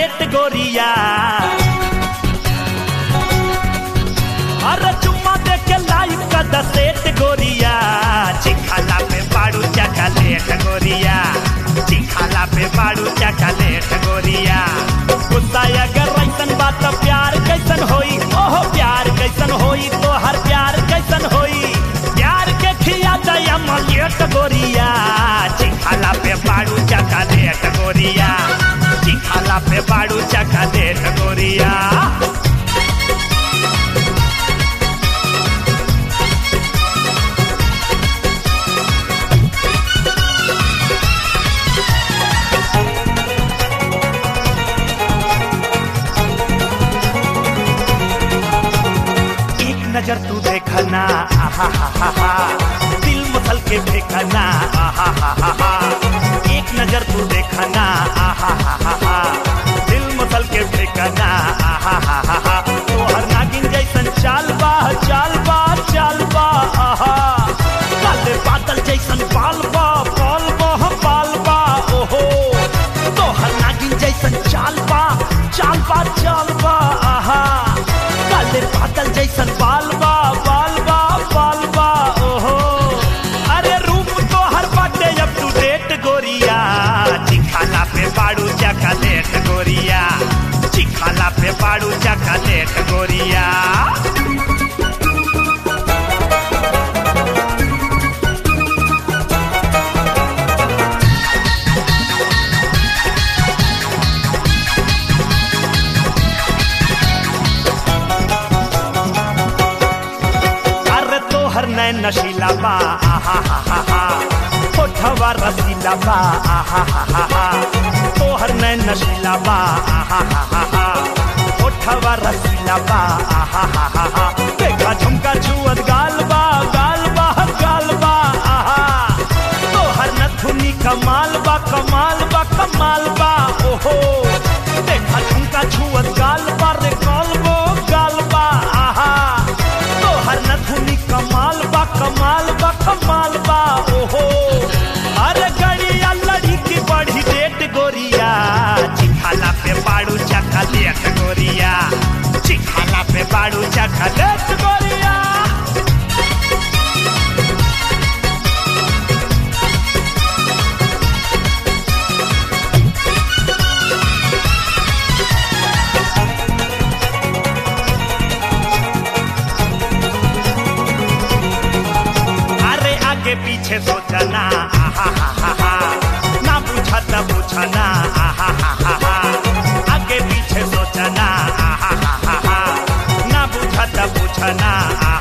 chocolate गोरिया अरे चुम्मा दे के लाइव का दसेट गोरिया चिखाला पे बाड़ू चॉकलेट गोरिया चिखाला पे बाड़ू चॉकलेट गोरिया गुस्सा अगर ऐसन बात प्यार कैसन होई ओहो प्यार कैसन होई तो हर प्यार कैसन होई प्यार के खिया दया मलियट गोरिया चिखाला पे बाड़ू चॉकलेट गोरिया चिखाला पे बाड़ू चॉकलेट गोरिया एक नजर तू देखना आहा हा हा हा दिल मसल के देखना आहा हा हा हा एक नजर तू देखना आहा हा हा हा दिल मसल के देखना आहा हा हा हा तो हर नागिन जैसन चाल बा चाल बा चाल बा आहा काले बादल जैसन बाल बा बाल बा बाल बा ओहो तो हर नागिन जैसन चाल बा चाल बा चाल बा आहा काले बादल जैसन बाल बा बाल बा बाल बा ओहो अरे रूप तो हर बाटे अप टू डेट गोरिया चिखाला पे बाड़ू चॉकलेट गोरिया चिखाला पे बाड़ू चॉकलेट गोरिया अरे तोहर नैन नशीला बा आहा हा हा हा होठवा रसीला बा आहा हा हा हा तोहर नैन नशीला बा आहा हा हा हा होठवा रसीला बा आहा हा हा हा देखा झुमका छुअत गाल बा गाल बा गाल बा आहा तोहर नथुनी कमाल बा कमाल बा कमाल बा ओहो देखा झुमका छुअत गाल बा रे गाल बो गाल बा आहा तोहर नथुनी कमाल बा कमाल बा कमाल बा ओहो अरे गड़िया लड़ी की बड़ी डेट गोरिया चिखाला पे बाड़ू चखलेट गोरिया चिखाला पे बाड़ू चखलेट गोरिया अरे आगे पीछे सोचना आहा हा हा हा ना पूछा त पूछना आहा हा हा हा आगे पीछे सोचना आहा हा हा हा ना पूछा त पूछना